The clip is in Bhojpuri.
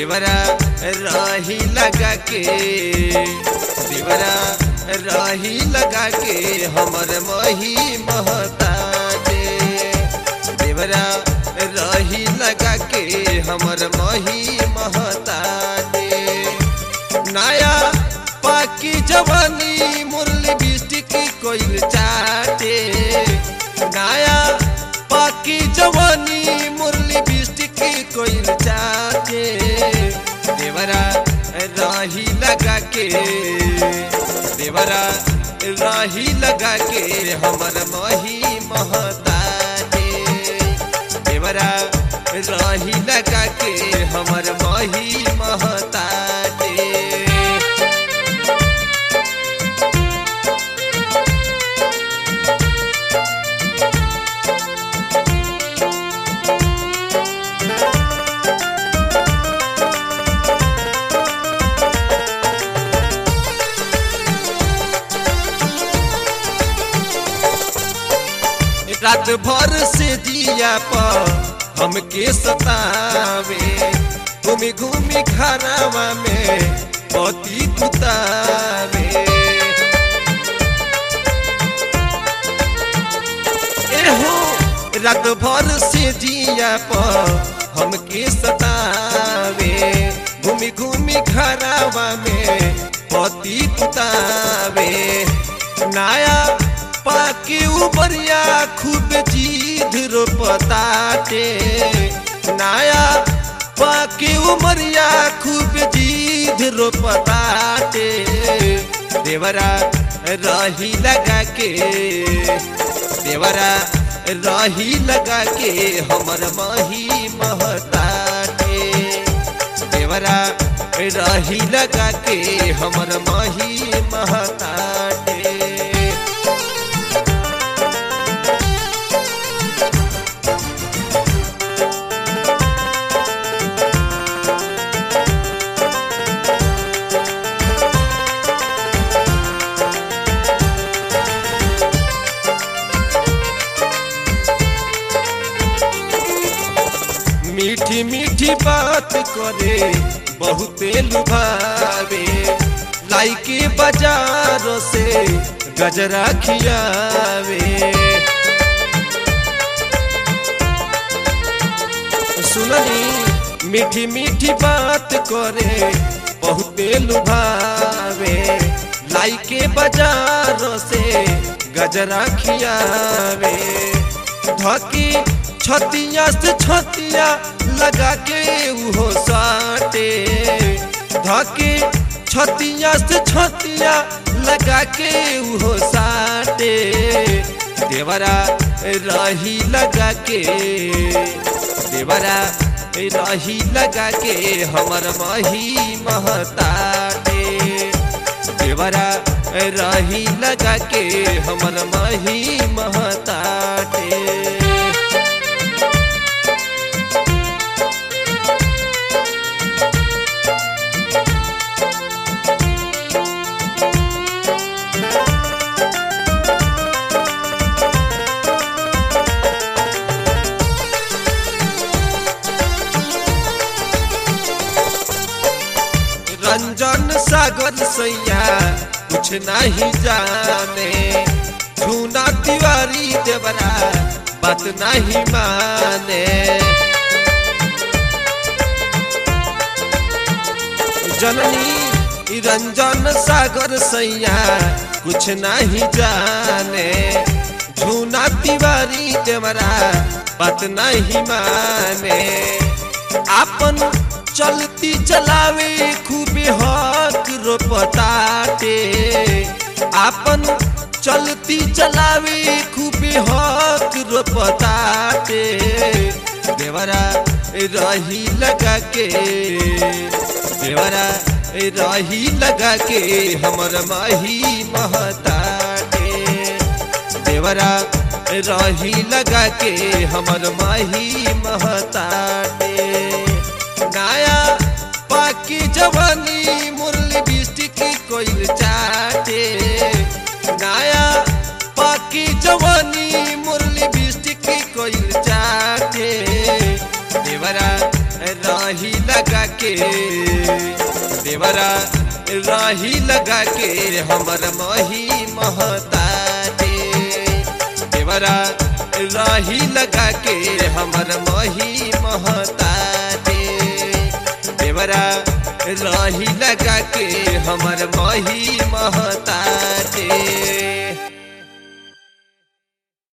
देवरा राही लगा के देवरा राही लगा के हमर मही महता दे देवरा राही लगा के हमर मही महता दे नया पाकी जवानी मुरली बिस्टिक कोइल चाटे नया पाकी जवानी मुरली बिस्टिक कोइल चाटे देवरा राही लगा के देवरा राही लगा के हमर मही महता दे देवरा राही लगा के हमर मही महता दे रात भर से दिया पर हमके सतावे घूमी घूमी घरवा में पति कुतावे एहो रात भर से दिया पर हमके सतावे घूमी घूमी घरवा में पति कुतावे नया पाके उबरिया खूब जीध रोपताटे नया पाके उमरिया खूब जीध रोपताटे देवरा रही लगा के देवरा रही लगा के हमर मही महताटे देवरा रही लगा के हमर मही महताटे मीठी मीठी बात करे बहुते लुभावे लाइके बाजार से गजरा खियावे सुननी मीठी मीठी बात करे बहुते लुभावे लाइके बाजार से गजरा खियावे धकी छतिया से छतिया लगा के उहो साटे धके छतिया से छतिया लगा के उहो साटे देवरा रही लगा के देवरा रही लगा के हमर मही महताटे देवरा रही लगा के हमर मही महताटे रंजन सागर सैया कुछ नहीं जाने झूना तिवारी देवरा बात नहीं माने जननी रंजन सागर सैया कुछ नहीं जाने झूना तिवारी देवरा बात नहीं माने आपन चलती चलावे खूबे हक रोपताटे आपन चलती चलावे खूबे हक रोपताटे देवरा रही लगा के देवरा रही लगा के हमर माही महताटे देवरा रही लगा के हमर माही महताटे नया पाकी जवानी मुरली बिस्टिक कोइल चाटे नया पाकी जवानी मुरली बिस्टिक कोइल चाटे देवरा रही लगा लगा के देवरा राही लगा के हमर मही महताटे देवरा राही लगा के हमर मही महताटे देवरा राही लगा के हमर मही महताटे